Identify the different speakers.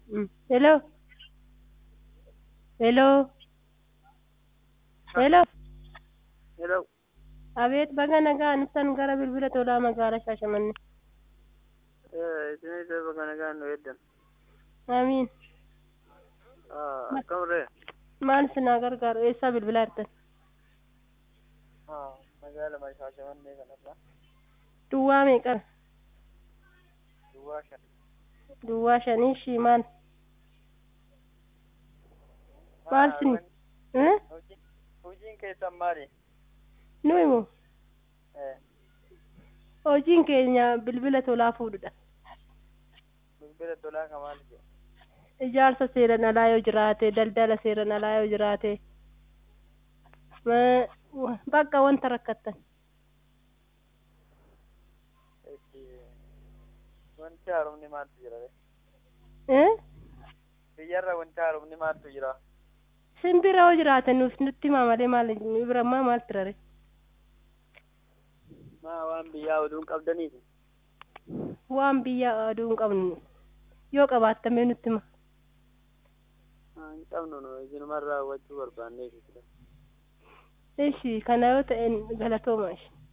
Speaker 1: Mm. Hello. Hello. Hello.
Speaker 2: Hello.
Speaker 1: Abeet baga nagaan ibsan gara bilbila tolaa magaalaa Shaashamannee.
Speaker 2: Isinis bakka nagaan nu eeddan.
Speaker 1: Amiin.
Speaker 2: Akkamurree?
Speaker 1: Maal sinaa gargaaru eessaa bilbilaa jirtan?
Speaker 2: Magaala Shaashamannee kanarraa.
Speaker 1: Duwwaa meeqara?
Speaker 2: Duwwaa shan.
Speaker 1: Duwwaa shanii shii maal? Maal sin? Eh?
Speaker 2: Hojiin keessan maali?
Speaker 1: Nu himu. Hojiin keenya bilbila tolaa fuudhudha.
Speaker 2: Bilbila tolaa ka maali jedhu?
Speaker 1: Ijaarsa seeran alaa yoo jiraate, daldala seeran alaa yoo jiraate, ma- bakka wanta rakkattan.
Speaker 2: Wanti haaromni maaltu jira?
Speaker 1: Eh?
Speaker 2: Biyyarra wanti haaromni maaltu jira?
Speaker 1: Simbira yoo jiraate nuuf nutti himaa malee maal nu bira ammaa maaltu rare?
Speaker 2: Maa waan biyyaa oduun qabdaniiti?
Speaker 1: Waan biyya aduu hin qabnu yoo qabaattamee nutti hima.
Speaker 2: Hin qabnu nu isinumarraa hubachuu barbaanneeti.
Speaker 1: Ishi kana yoo ta'e galatooma ishi.